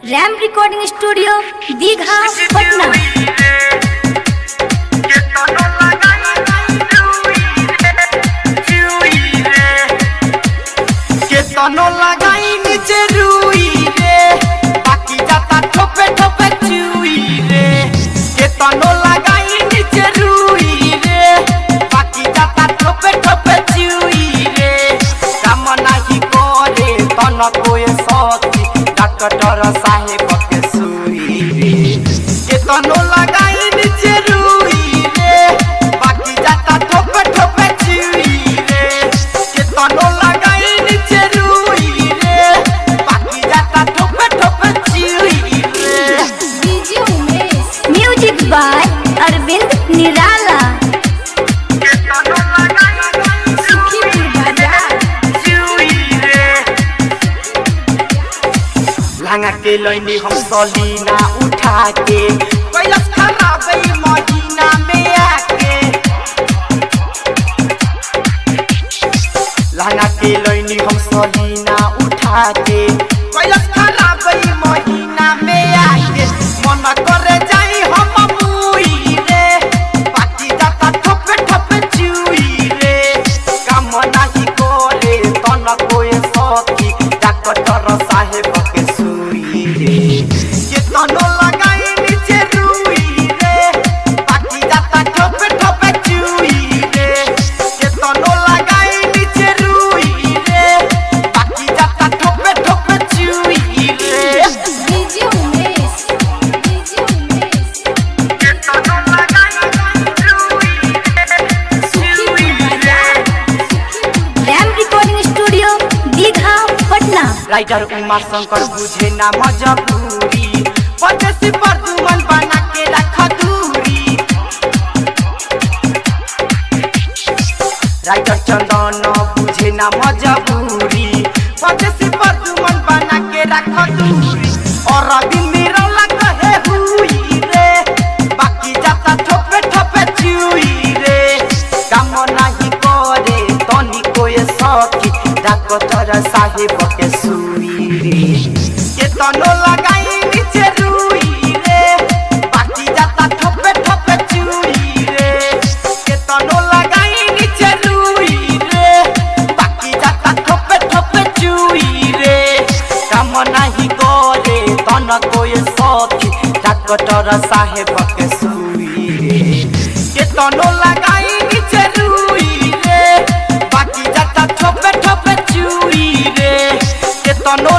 RAM recording studio Digha Patna केतनो लगाई नीचे रुई रे बाकी जाता ठोपे ठोपे चुई रे केतनो लगाई नीचे रुई रे बाकी जाता ठोपे ठोपे चुई रे काम नाही करे तन कोए सती डॉक्टर साहेब के सुई रे केतनो लगाई नीचे रुई रे बाकी जाता ठोपे ठोपे चुई रे केतनो लगाई नीचे रुई रे बाकी जाता ठोपे ठोपे चुई रे DJ Umesh music by Arvind Nirala केतनो लगाई सुखीपुर बाजार लांगा के लैनी हम सलीना उठा के कैलस खराब महीना में आके लांगा के लैनी हम सलीना उठा के कैलस खराब महीना में आके मन करे जाई हम मुई रे बाकी जाता ठोपे ठोपे चुई रे काम नाही करे तन कोए सती डॉक्टर साहेब के सुई रे के तनो लगाई नीचे रुई रे बाकी जाता ठोपे ठोपे चुई रे के तनो लगाई नीचे रुई रे बाकी जाता ठोपे ठोपे चुई रे डीजे उमेश डीजे उमेश के तनो लगाई रुई रे सुखीपुर बाजार Ram recording studio Digha Patna writer Uma Shankar बुझे ना मजबूरी परदेसी पर दुमन बना के रख दूरी राइटर चंदन बुझे ना मजबूरी परदेसी पर दुमन बना के रख दूरी और अभी मेरा लगा है हुई रे बाकी जाता ठोपे ठोपे चुई रे काम नहीं करे तनी कोई सखी डॉक्टर साहेब के सुई रे के तनो लगाई नीचे रुई रे बाकी जाता ठोपे ठोपे चुई रे के तनो लगाई नीचे रुई रे बाकी जाता ठोपे ठोपे चुई रे काम नहीं करे तन कोई सखी डॉक्टर साहेब के सुई रे के तनो लगाई नीचे रुई रे बाकी जाता ठोपे ठोपे चुई रे के तनो